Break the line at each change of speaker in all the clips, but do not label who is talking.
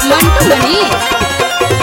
मंटू मनी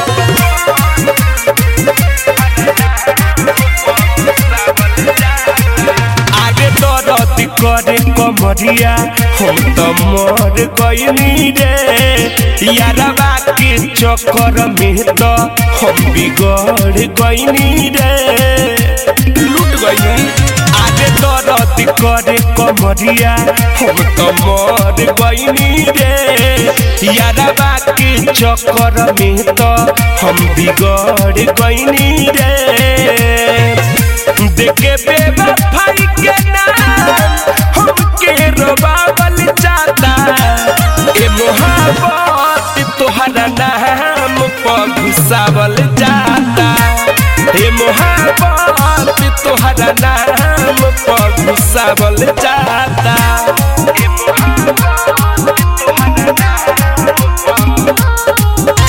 आगे दरद करे कमरिया हम तो मर गईनी रे यारबा के चक्कर में तो हम बिगड़ गईनी रे लूट गईनी आगे दरद करे कमरिया हम तो मर गईनी रे यारबा के चक्कर में तो हम बिगड़ गईनी रे देखे बेवफाई के नाम हमके रोबावल जाता ए मोहब्बत तोहरा नाम पर घुसावल जाता ए मोहब्बत तोहरा नाम पर घुसावल जाता ए मोहब्बत तोहरा नाम पर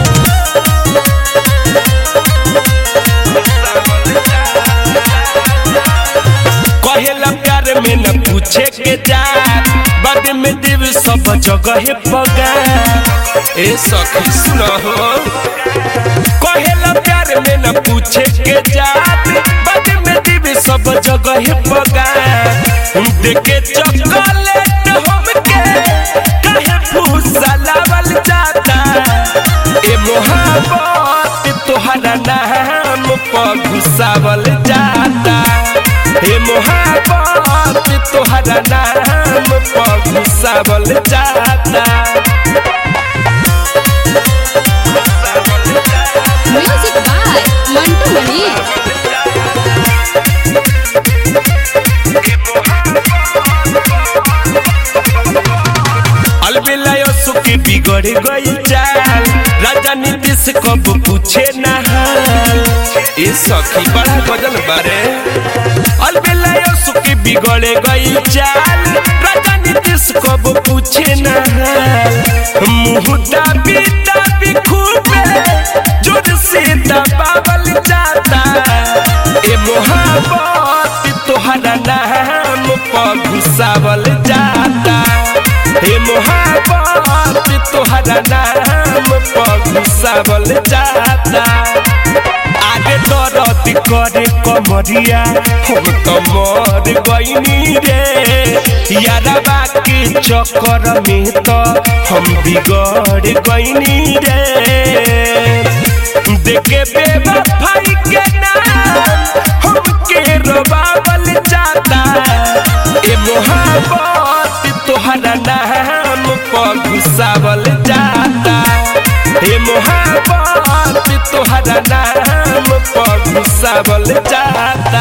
कहेला प्यार में न पूछे के जा बाद में देव सब जगह पगा ए सखी सुनो हो कहेला प्यार में न पूछे के जा बाद में देव सब जगह पगा देखे चॉकलेट हमके काहे फूसा लावल जाता ए मोहब्बत तोहरा नाम पर घुसावल जाता हे मोहब्बत तोहरा नाम पर घुसावल जाता
म्यूजिक बाय मंटू मनी
अलबिलायो सुखी बिगड़ गई चाल राजा नीतीश कब पूछे ना हाल ए सखी बड़ा गजल बारे अलबिलायो सुखी बिगड़ गई चाल राजा नीतीश कब पूछे ना हाल मुंह दाबी दाबी खूबे जोर से दबावल जाता ए मोहब्बत तोहरा नाम पर घुसावल जाता हे मोहब्बत तोहरा नाम पर घुसावल जाता आगे दरद करे कमरिया हम तो मर गईनी रे यारबा के चक्कर में तो हम बिगड़ गईनी रे देखे बेवफाई के नाम हमके रोबावल जाता ए मोहब्बत तोहरा नाम पर घुसावल जाता ए मोहब्बत तोहरा नाम पर घुसावल जाता